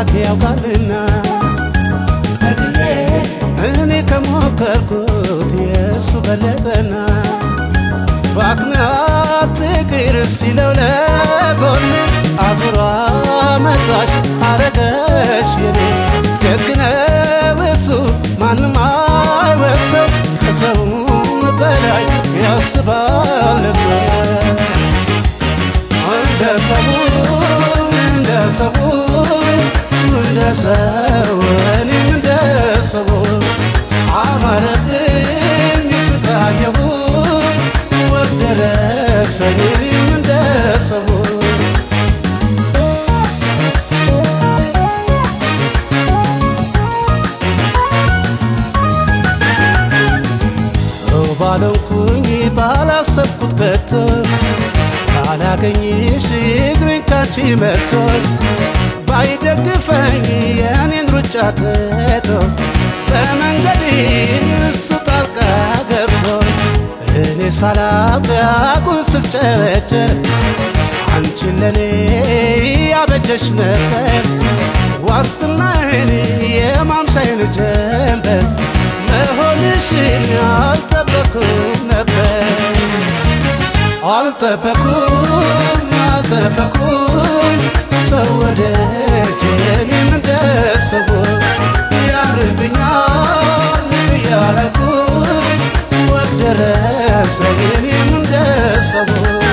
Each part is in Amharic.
አምላክ ያውቃልና እኔ ከሞከርኩት የእሱ በለጠና በአክናት ትቅር ሲለው ለጎን አዙሯ መጣሽ አረገሽ የኔ ደግነው እሱ ማንም አይወቅሰው ከሰውም በላይ ያስባል ሰው እንደ ሰው እንደ ሰው እንደ ሰው እኔም እንደ ሰው አማረብኝ ፍታየሁ ወደረሰኝ እኔም እንደ ሰው ሰው ባለውኩኝ ባላሰብኩት ከቶ ካላገኝሽ እግሬን ካንቺ መቶ ባይደግፈኝ የኔን ሩጫ ትቶ በመንገዴ እሱ ጣልቃ ገብቶ እኔ ሳላውቅ አጉል ስፍጨረጨር አንቺን ለኔ ያበጀሽ ነበር ዋስትናዬን የማምሻዬን ጀንበር መሆንሽን አልጠበኩም ነበር አልጠበኩም አልጠበኩም ሰው ወደጅ እኔም እንደ ሰው ያምርብኛል ብያለኩኝ ወግ ደረሰኝ እኔም እንደ ሰው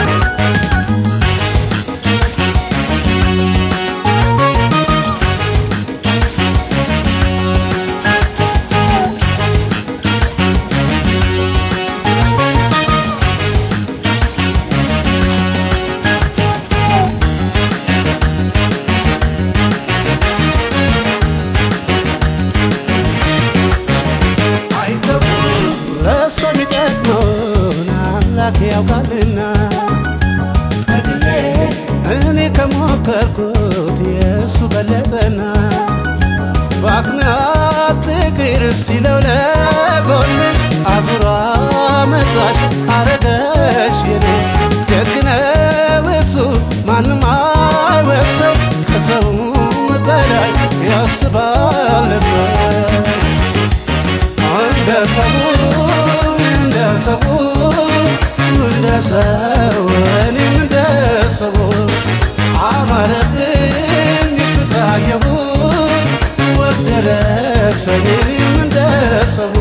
ለሰው የሚጠቅመውን አምላክ ያውቃልና እኔ ከሞከርኩት የእሱ በለጠና በአክናት ትቅር ሲለው ለጎን አዙሯ መጣሽ አረገሽ የኔ ደግነው እሱ ማንም አይወቅሰው ከሰውም በላይ ያስባል ሰው እንደ ሰው እንደ ሰው እንደ ሰው እኔም እንደ ሰው አማረብኝ ፍታየሁ ወግ ደረሰኝ እኔም እንደ ሰው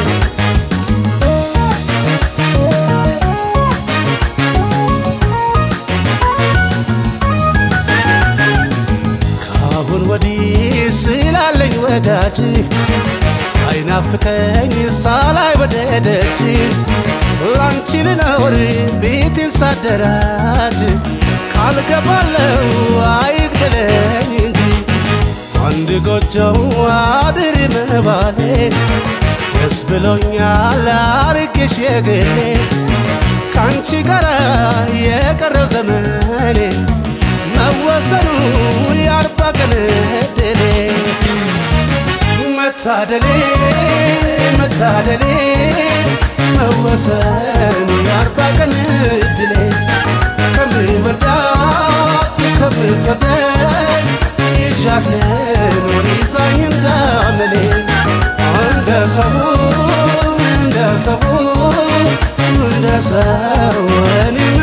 ካሁን ወዲህ ስላለኝ ወዳጅ ሳይናፍቀኝ ሳላይ ወደ ደጅ ላንቺ ልኖር ቤቴን ሳደራጅ ቃል ገባለው አይግደለኝ እንጂ አንድ ጎጆው አድር መባሌ ደስ ብሎኛል አርጌሽ የግሌ ከአንቺ ጋር የቀረው ዘመኔ መወሰኑ የአርባ ቀን ዕድሌ መታደሌ መታደሌ መወሰኑ የአርባ ቀን ዕድሌ ከምወዳት ከምትወደኝ ይዣት ልኖር ይዛኝ እንዳመሌ እንደ ሰው እንደ ሰው እንደ ሰው እኔም